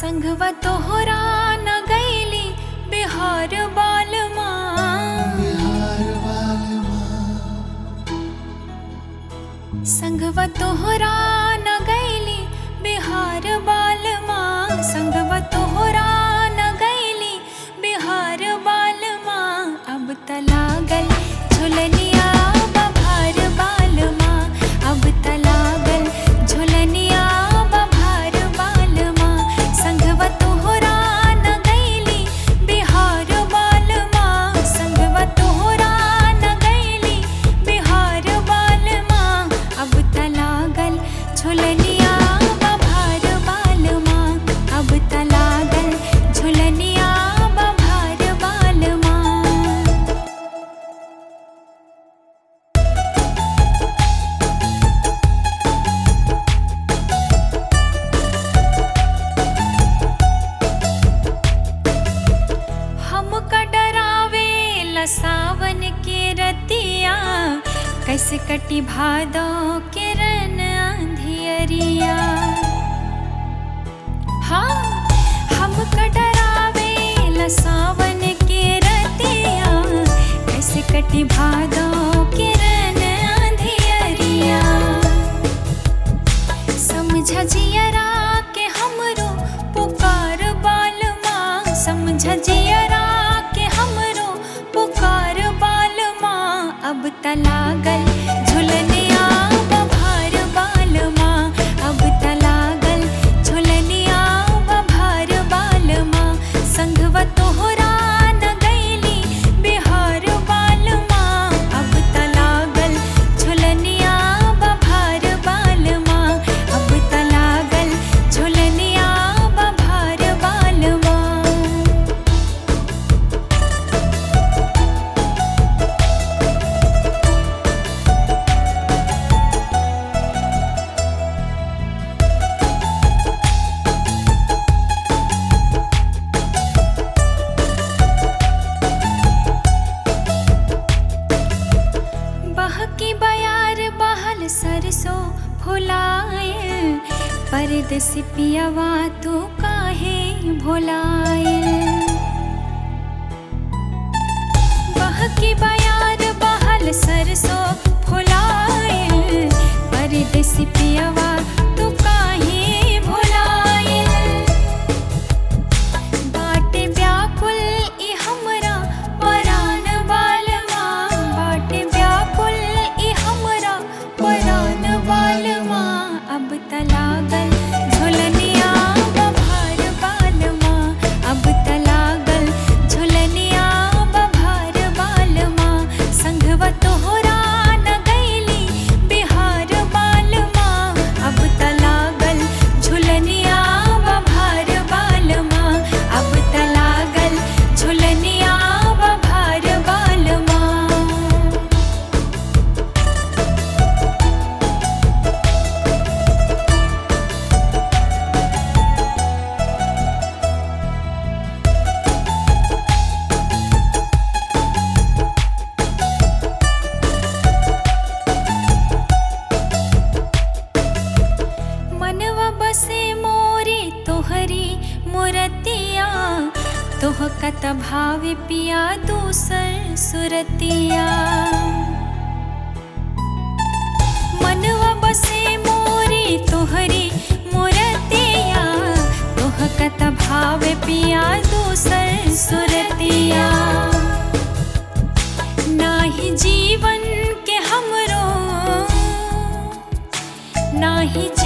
संघवा तोहरा न गईली बिहार बालमा बिहार वाले माँ संघवा तोहरा न गईली बिहार बालमा संघवा तोहरा न गईली बिहार बालमा अब त लागल झुलनिया बभार बालमा अब त लागल झुलनिया बभार बालमा संघवा तोहरा न गईली बिहार बालमा संघवा तोहरा न गईली बिहार बालमा अब त लागल झुलनिया बभार बालमा अब त लागल झुलनिया बभार बालमा हमका डरावे ला सावन के रतिया कैसे कटी भादो के रन अंधियरिया हाँ हमका डरावे ला सावन के रतिया कैसे कटी भादो के रन अंधियरिया समझ जियरा के हमरो पुकार बालमा समझ जियरा के हमरो पुकार बालमा अब त लागल झुलनिया बभार बालमा अब त लागल झुलनिया बभार बालमा संघवा तोहरा न गईली बिहार बालमा अब त लागल झुलनिया बभार बालमा अब त लागल झुलनिया बभार बालमा बहकी बयार बहल सरसों फुलाए परदेसी पियवा तू काहे भुलाए बहकी बयार बहल सरसों फुलाए परदेसी पियवा तू काहे भुलाए बाटे व्याकुल ई हमरा परान बालमा बाटे व्याकुल ई हमरा परान बालमा अब त लागल झुलनिया बभार बालमा अब त लागल झुलनिया बभार बालमा संघवा तोहरा न गईली बिहार बालमा अब त लागल झुलनिया बभार बालमा अब त लागल झुलनिया बभार बालमा मनवा बसे मोरी तोहरी मुरतिया तोह कत भावे पिया दूसर सुरतिया मनवा बसे मोरी तोहरी मुरतिया तोह कत भावे पिया दूसर सुरतिया नाही जीवन के हमरो नाही